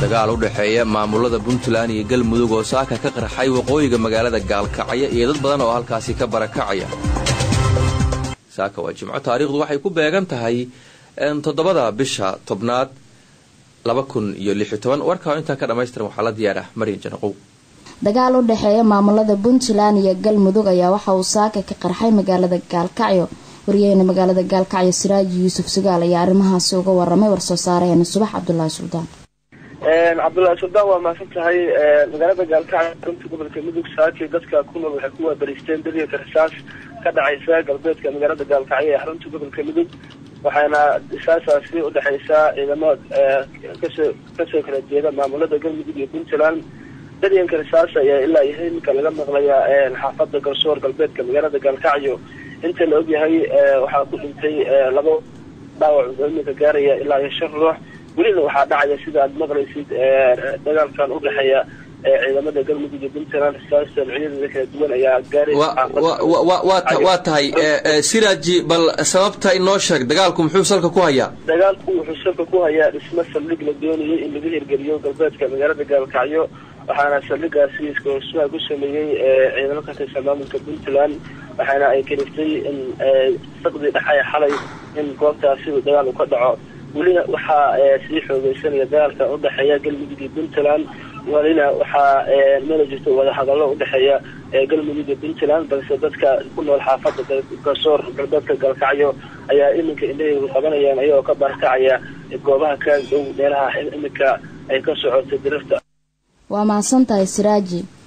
dagaal u dhexeeya maamulada puntland iyo galmudug oo saaka ka qarxay waqooyiga magaalada gaalkacyo iyo dad badan oo halkaasi ka barakacaya saaka waa jimco taariikhdu waxay ku beegan tahay toddobada bisha tobnaad laba kun iyo lix iyo toban warkaa intaa ka dhamaystiran waxaa la diyaarah maryan janaqow dagaal u dhexeeya maamulada puntland iyo galmudug ayaa waxa uu saaka ka qarxay magaalada gaalkacyo wariyaheyna magaalada gaalkacyo siraaji yuusuf sugaal ayaa arrimahaasi uga waramay warsoo saareheena subax cabdulaahi suldaan cabdullaahi suldaan waa mahadsan tahay magaalada gaalkacyo runta gobolka mudug saakii dadka ku nool waxay ku waabariisteen dariiqa rasaas ka dhacaysa galbeedka magaalada gaalkacyo ee xarunta gobolka mudug waxaana risaasaasi udhexaysaa ciidamo kasoo kasoo kala jeeda maamulada galmudug iyo puntland daryanka risaas ayaa ilaa yahay iminka laga maqlayaa xaafada garsoor galbeedka magaalada gaalkacyo inta la ogyahay waxaa ku dhintay labo dhaawac oo iminka gaaraya ilaa iyo shan ruux welina waxaa dhacaya sida aad maqlaysid dagaalkan udhexeeya ciidamada galmudug iyo puntland risaasta noocyadeeda kala duwan ayaa gaaraya waa tahay siraaji bal sababta inoo sheeg dagaalku muxuu salka ku hayaa dagaalku wuxuu salka ku hayaa dhismo saldhig la doonayay in laga hirgeliyo galbeedka magaalada gaalkacyo waxaana saldhigaasi iskahorsuha ku sameeyey ciidamo ka tirsan maamulka puntland waxaana ay kaliftay in saqdii dhexay xalay in goobtaasi dagaal uu ka dhaco welina waxaa sii xoogeysanaya dagaalka udhexeeya galmudug iyo puntland welina waxaa mala jirto wadahadallo udhexeeya galmudug iyo puntland balse dadka ku nool xaafada garsoor galbeedka gaalkacyo ayaa iminka indhaheygu qabanayaan ayagoo ka barakacaya goobaha ka dhow meelaha iminka ay ka socoto dirarta waa mahadsan tahay siraaji